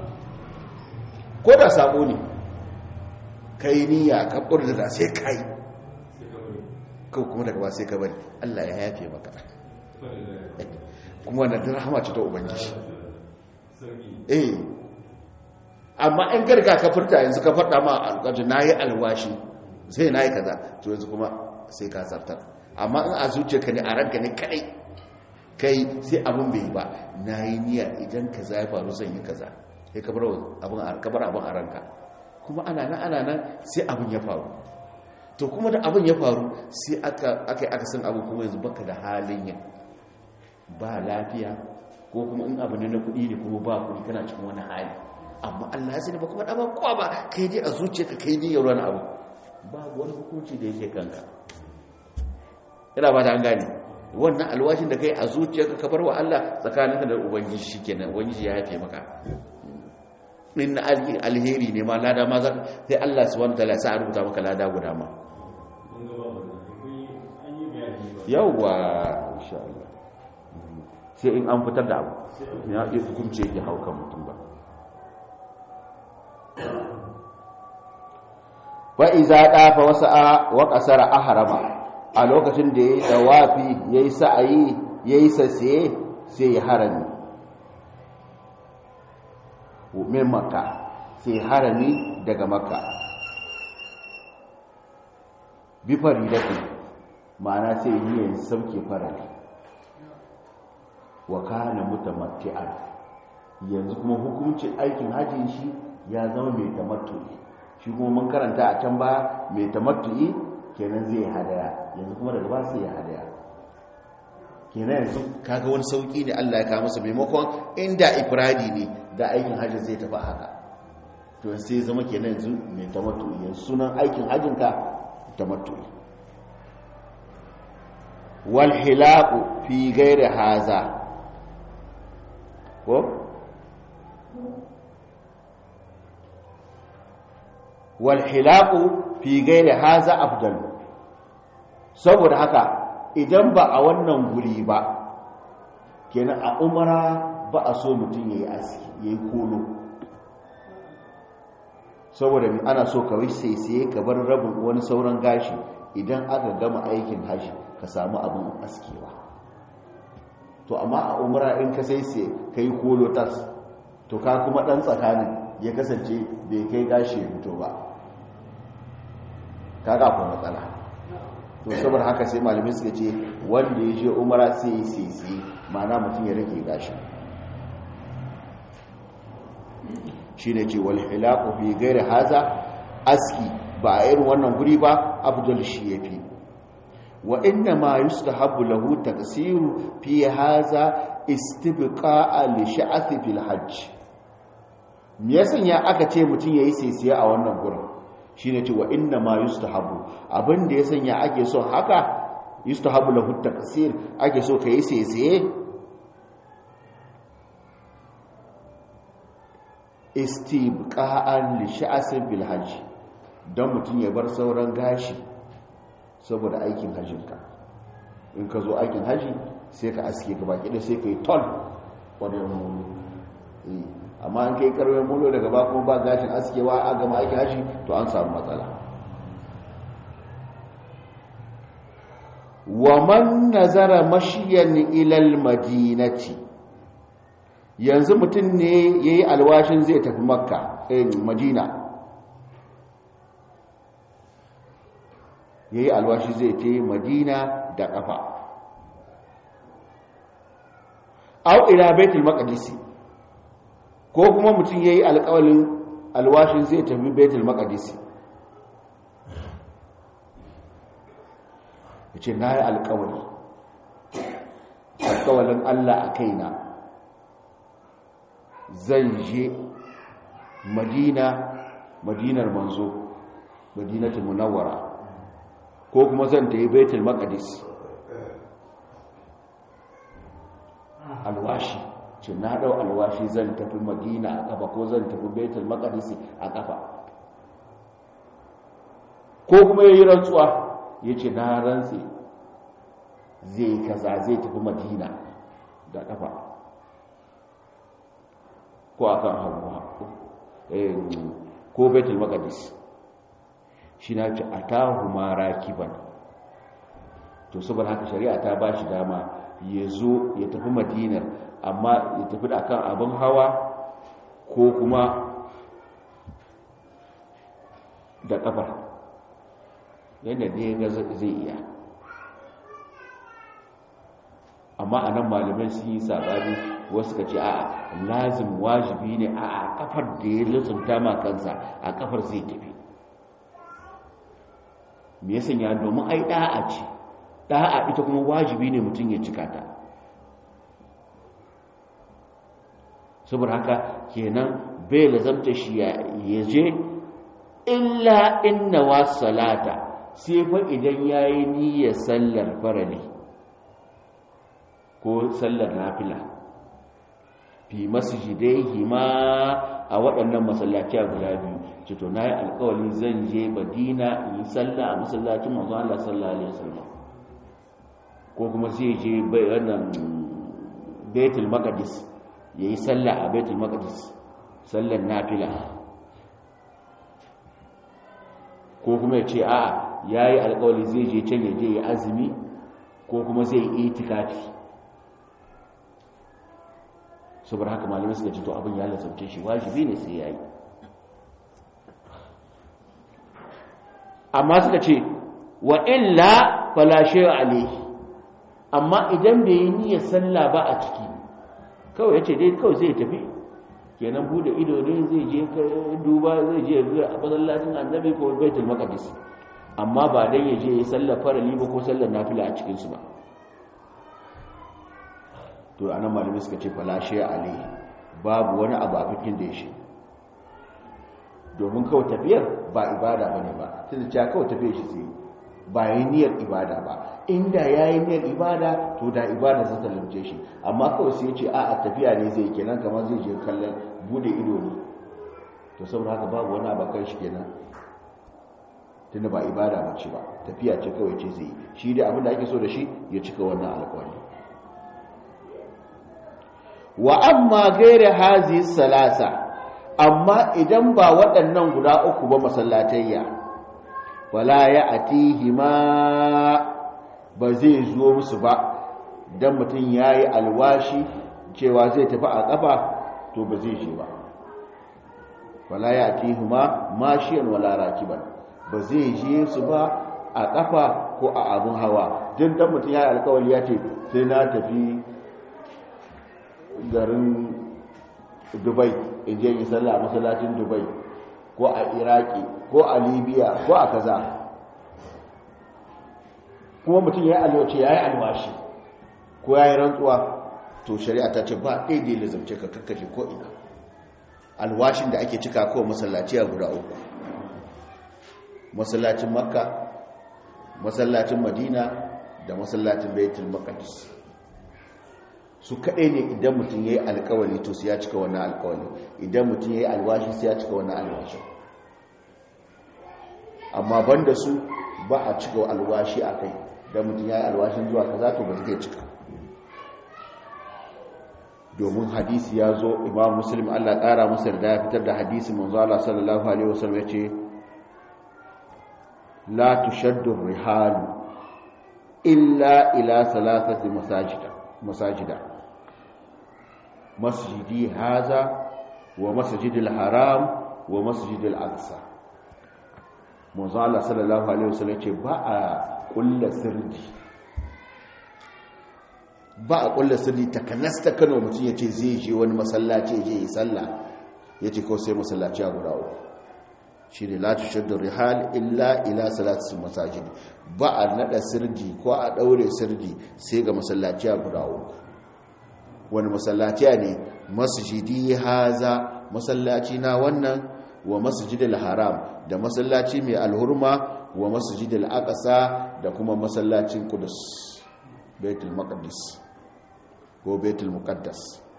Speaker 1: ko da sabo ne kai niyya ka da sai kai kawai kuma daga ba sai ka bari Allah ya yafe maka kuma wannan rahama ce ta ubangiji eh amma in garga ka furta yanzu ka faɗa ma alƙaji na yi alwashi sai na yi kaza to yanzu kuma sai ka zartar amma in a zuciyarka ne a ranka ne kadai kai sai abin bai ba na yi niyya idan kaza ya faru zan yi kaza sai ka bar abin a ranka kuma ana nan ana nan sai abin ya faru to kuma da abin ya faru sai aka yi aka san abin kuma yanzu baka da halin yin ba lafiya ko kuma in abu ne na kuɗi ne kuma ba kuɗi kana cikin wani hali amma Allah ya sani ba kuma ɗaba kowa ba kai dai a zuciyarka kai ne yau abu babu wani hukunci da yake kanka ina ba ta an gane wannan alwashin da kai a zuciyarka ka bar wa Allah tsakaninka da ubangiji shikenan ubangiji ya haife maka in alheri ne ma lada ma sai Allah subhanahu wataala sai a rubuta maka lada guda ma yawwa insha Allah sai in an fitar da abu ya yi hukunci yake haukan mutum ba wa iza dafa wasa'a wa qasara ahrama a lokacin da yayi dawafi yayi sa'ayi yayi sasiye sai ya harami min makka sai harami daga makka bi faridati ma'ana sai yi yanzu sauke farali wa kana mutamatti'an yanzu kuma hukuncin aikin hajjin shi ya zama mai tamattu'i shi kuma mun karanta a can ba mai tamattu'i kenan zai hadaya yanzu kuma daga ba sai ya hadaya kenan yanzu kaga wani sauki ne Allah ya kawo masa maimakon inda ifradi ne da aikin hajji zai tafi haka to sai zama kenan yanzu mai tamattu'i yanzu sunan aikin hajjinka tamattu'i wal hilaqu fi ghairi haza ko wal hilaqu fi ghairi haza afdal saboda haka idan ba a wannan guri ba kenan a umara ba a so mutum yayi aski yayi kolo saboda ana so kawai sai sai ka bar rabin wani sauran gashi idan aka gama aikin haji ka samu abin askewa to amma a umra in ka sai sai kai kolo tas to ka kuma dan tsakanin ya kasance bai kai gashi ya fito ba kaga akwai matsala to saboda haka sai malamai suka ce wanda ya je umra sai sai sai ma'ana mutum ya rage gashi shine ce wal hilaqu fi ghairi haza aski ba a irin wannan guri ba abdul shi yafi wa inna ma yustahabbu lahu taksiru fi haza istibqa'a li sha'thi fil hajj me yasan ya aka ce mutun yayi sisiya a wannan gurin shine ce wa inna ma yustahabbu abinda ya sanya ake so haka yustahabbu lahu taksir ake so kai sisiye istibqa'an li sha'sin bil hajj don mutum ya bar sauran gashi saboda aikin hajjinka in ka zo aikin haji sai ka aske gaba kida sai ka yi ton wani mulo amma an kai karwar mulo daga ba kuma ba gashin askewa a gama aikin haji to an samu matsala wa man nazara mashiyan ilal madinati yanzu mutum ne ya yi alwashin zai tafi makka madina ya yi alwashi zai ta madina da ƙafa au ila baitul maqdisi ko kuma mutum ya yi alƙawalin alwashin zai tafi baitul maqdisi ya ce na yi alƙawali alƙawalin allah a kaina zan je madina madinar manzo madinatul munawwara ko kuma zan ta yi baitul maqdis alwashi ce na dau alwashi zan tafi madina a kafa ko zan tafi baitul maqdis a kafa ko kuma yayi rantsuwa yace na rantsi zai kaza zai tafi madina da kafa ko akan hawa ko baitul maqdis shi na ci atahu ma rakiban to saboda haka shari'a ta ba shi dama ya zo ya tafi madinar amma ya tafi da kan abin hawa ko kuma da kafar yadda ne ga zai iya amma a nan malamai sun yi saɓani wasu ka ce a lazim wajibi ne a kafar da ya lissanta ma kansa a kafar zai tafi me ya sanya domin ai da'a ce da'a ita kuma wajibi ne mutum ya cika ta saboda haka kenan bai lazamta shi ya je illa inna wa salata sai fa idan yayi niyyar sallar farali ko sallar nafila fi masjidaihi ma a waɗannan masallaci guda biyu ce to nayi alƙawari zan je Madina in yi sallah a masallacin manzo Allah sallallahu alaihi wasallam ko kuma zai je wannan Baitul Maqdis yayi sallah a Baitul Maqdis sallar nafila ko kuma ya ce a yayi alƙawari zai je can ya je ya azumi ko kuma zai yi itikafi saboda haka malamai suka ce to abin ya lasauce shi wajibi ne sai yayi amma suka ce wa illa fala shay'a alayhi amma idan bai yi niyyar sallah ba a ciki kawai yace dai kawai zai tafi kenan bude ido ne zai je duba zai je a masallacin annabi ko baitul maqdis amma ba dan ya je ya sallar farali ba ko sallar nafila a cikin su ba to anan malami suka ce fala shay'a alayhi babu wani abu a fikin da ya shi domin kawai tafiyar ba ibada ba ne ba tunda cewa kawai tafiyar shi zai ba yi niyyar ibada ba inda ya yi niyyar ibada to da ibada zai talamce shi amma kawai sai ce a a tafiya ne zai kenan kamar zai je kallon bude ido ne to saboda haka babu wani abakan shi kenan tunda ba ibada ba ce ba tafiya ce kawai ce zai yi shi dai abinda ake so da shi ya cika wannan alƙawari wa amma gaira hazi salasa amma idan ba waɗannan guda uku ba masallatayya wala ya atihima ba zai zo musu ba dan mutum yayi alwashi cewa zai tafi a ƙafa to ba zai je ba wala ya atihima mashiyan wala rakiban ba zai je su ba a ƙafa ko a abun hawa din dan mutum yayi alƙawari ya ce sai na tafi garin dubai in je yi sallah a masallacin dubai ko a iraki ko a libya ko a kaza kuma mutum ya yi alwace ya yi alwashi ko ya yi rantsuwa to shari'a ta ce ba ɗaya da ya lizarce ka kakkace ko ina alwashin da ake cika kowa masallaci a guda uku masallacin makka masallacin madina da masallacin baitul maqdis su kaɗai ne idan mutum ya yi alkawali to su ya cika wannan alkawali idan mutum ya yi alwashi su ya cika wannan alwashi amma banda su ba a cika alwashi a kai idan mutum ya yi alwashin zuwa kaza to ba zai cika domin hadisi ya zo imam muslim allah ƙara masa da ya fitar da hadisi manzo Allah sallallahu alaihi wasallam ya ce la tushaddu rihalu illa ila salasati masajida masajida masjidi haza wa masjidil haram wa masjidil aqsa manzo Allah sallallahu alaihi wasallam ce ba a kulla sirri ba a kulla sirri takanasta Kano mutum yace zai je wani masallaci je yi sallah yace ko sai masallaci a guda uku shine la tushaddu rihal illa ila salati masajid ba a nada sirdi ko a daure sirdi sai ga masallaci a guda uku wani masallaci ne masjidi haza masallaci na wannan wa masjidil haram da masallaci mai alhurma wa masjidil aqsa da kuma masallacin qudus baitul maqdis ko baitul muqaddas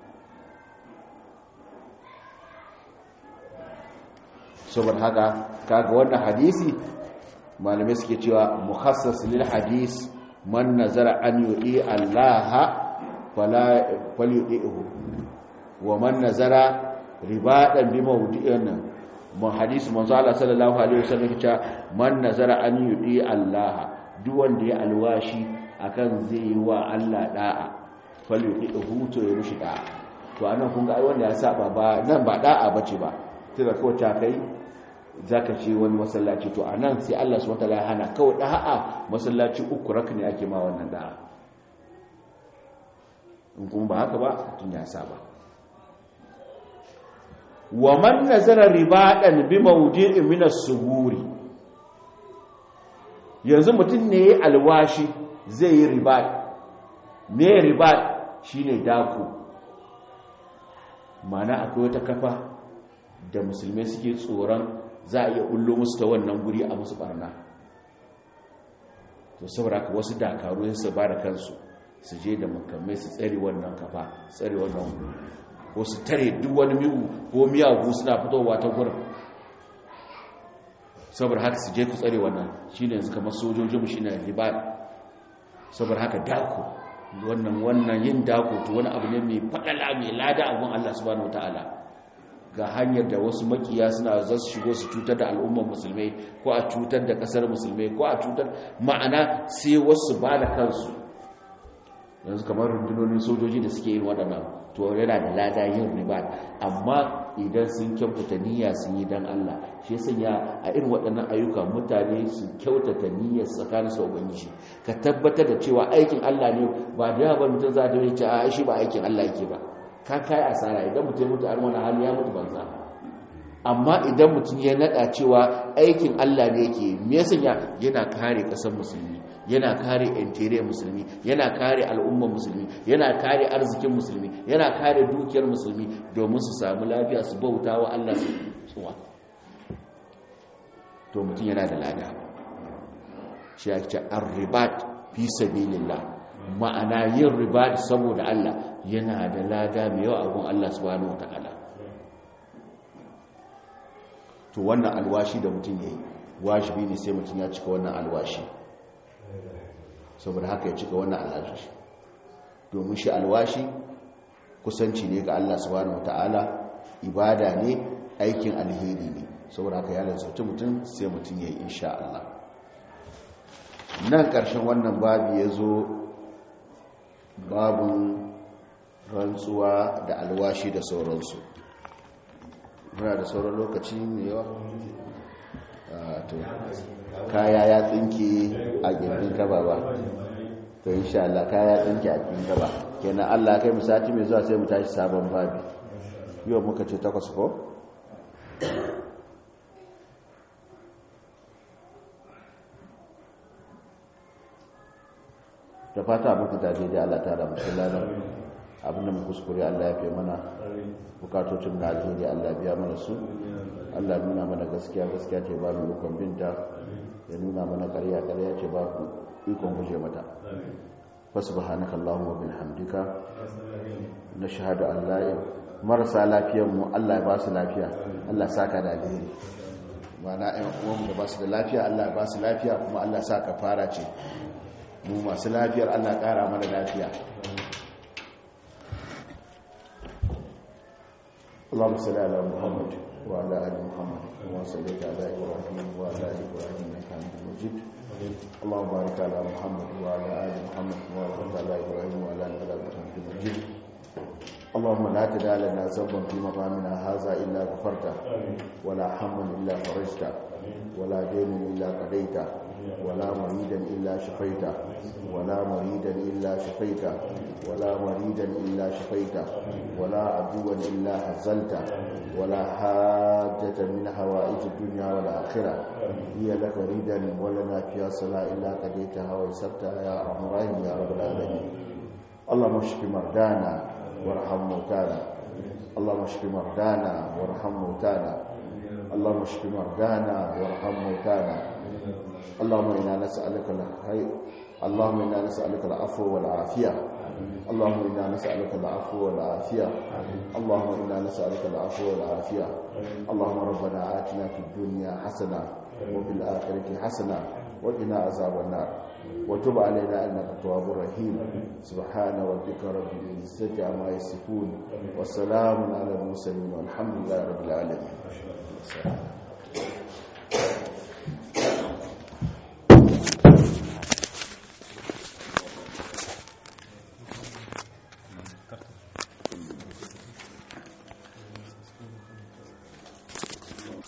Speaker 1: saboda haka kaga wannan hadisi malamai suke cewa mukhassas lil hadis man nazara an yu'i allaha fala falyu'ihu wa man nazara ribadan bi mawdi'in mun hadisi manzo Allah sallallahu alaihi wasallam cewa man nazara an yu'i allaha duk wanda ya alwashi akan zai yi wa Allah da'a falyu'ihu to ya rushi da'a to anan kun ga ai wanda ya saba ba nan ba da'a bace ba tunda ko ta kai zaka ce wani masallaci to anan sai Allah subhanahu wataala ya hana kawai da'a masallaci uku rakni ake ma wannan da'a in kuma ba haka ba tun ya saba wa man nazara ribadan bi mawdi'in min as-suguri yanzu mutum ne yayi alwashi zai yi ribad me ribad shine dako mana akwai wata kafa da musulmai suke tsoron za a iya ullo musu ta wannan guri a musu barna to saboda ka wasu dakaru su ba da kansu su je da makamai su tsare wannan kafa tsare wannan guri ko su tare duk wani miyu ko miyagu suna fitowa ta gurin saboda haka su je ku tsare wannan shine yanzu kamar sojojinmu shine ribat saboda haka dako wannan wannan yin dako to wani abu ne mai fadala mai lada abun Allah subhanahu wataala ga hanyar da wasu makiya suna za su shigo su cutar da al'ummar musulmai ko a cutar da kasar musulmai ko a cutar ma'ana sai wasu ba da kansu yanzu kamar rundunonin sojoji da suke yin waɗannan to yana da lada yin riba amma idan sun kyautata niyya sun yi dan Allah shi sanya a irin waɗannan ayyuka mutane su kyautata niyyar tsakanin su ubangiji ka tabbatar da cewa aikin Allah ne ba da yawa mutum za ta ce a shi ba aikin Allah yake ba ka kai asara idan mutum mutu a wani hali ya mutu banza amma idan mutum ya nada cewa aikin Allah ne yake me yasa yana kare kasar musulmi yana kare interior musulmi yana kare al'ummar musulmi yana kare arzikin musulmi yana kare dukiyar musulmi domin su samu lafiya su bauta wa Allah su tsuwa to mutum yana da lada shi ya ce an ribat fi sabilillah ma'ana yin ribat saboda Allah yana da lada mai yawa abun Allah subhanahu wataala to wannan alwashi da mutum yayi wajibi ne sai mutum ya cika wannan alwashi saboda haka ya cika wannan alwashi domin shi alwashi kusanci ne ga Allah subhanahu wataala ibada ne aikin alheri ne saboda haka ya lantarki mutum sai mutum ya yi insha Allah nan ƙarshen wannan babu ya zo babin rantsuwa da alwashi da sauransu muna da sauran lokaci mai yawa kaya ya tsinke a gindin kaba ba to insha Allah kaya ya tsinke a gindin kaba kenan Allah kai mu sati mai zuwa sai mu tashi sabon babi yau muka ce takwas ko da fata abin da daidai Allah ta da mutum lalar abinda mu kuskure Allah ya fi mana bukatocin da alheri Allah biya mana su Allah nuna mana gaskiya gaskiya ce ba mu ikon binta ya nuna mana ƙarya ƙarya ce ba ku ikon guje mata fasubhanaka allahumma bihamdika nashhadu an la marasa lafiyar mu Allah ya ba su lafiya Allah saka da alheri mana ɗan uwanmu da ba su da lafiya Allah ya ba su lafiya kuma Allah sa ka fara ce mu masu lafiyar Allah ƙara mana lafiya اللهم صل على محمد وعلى ال محمد كما صليت على ابراهيم وعلى ال ابراهيم انك حميد مجيد اللهم بارك على محمد وعلى ال محمد كما باركت على ابراهيم وعلى ال ابراهيم انك حميد مجيد اللهم لا تدع لنا ذنبا في مقامنا هذا الا غفرته ولا هما الا فرجته ولا دين الا قضيته ولا مريدا إلا شفيته ولا مريدا إلا شفيته ولا مريدا إلا شفيته ولا عدوا إلا هزلته ولا حاجة من حوائج الدنيا والآخرة هي لك ريدا ولنا فيها صلاة إلا قضيتها ويسرتها يا أرحم الراحمين يا رب العالمين اللهم اشف مرضانا وارحم موتانا اللهم اشف مرضانا وارحم موتانا اللهم اشف مرضانا وارحم موتانا اللهم إنا نسألك الخير اللهم إنا نسألك العفو والعافية اللهم إنا نسألك العفو والعافية اللهم إنا نسألك العفو والعافية اللهم ربنا آتنا في الدنيا حسنة وفي الآخرة حسنة وقنا عذاب النار وتب علينا إنك التواب الرحيم سبحان ربك رب العزة عما يصفون وسلام على المرسلين والحمد لله رب العالمين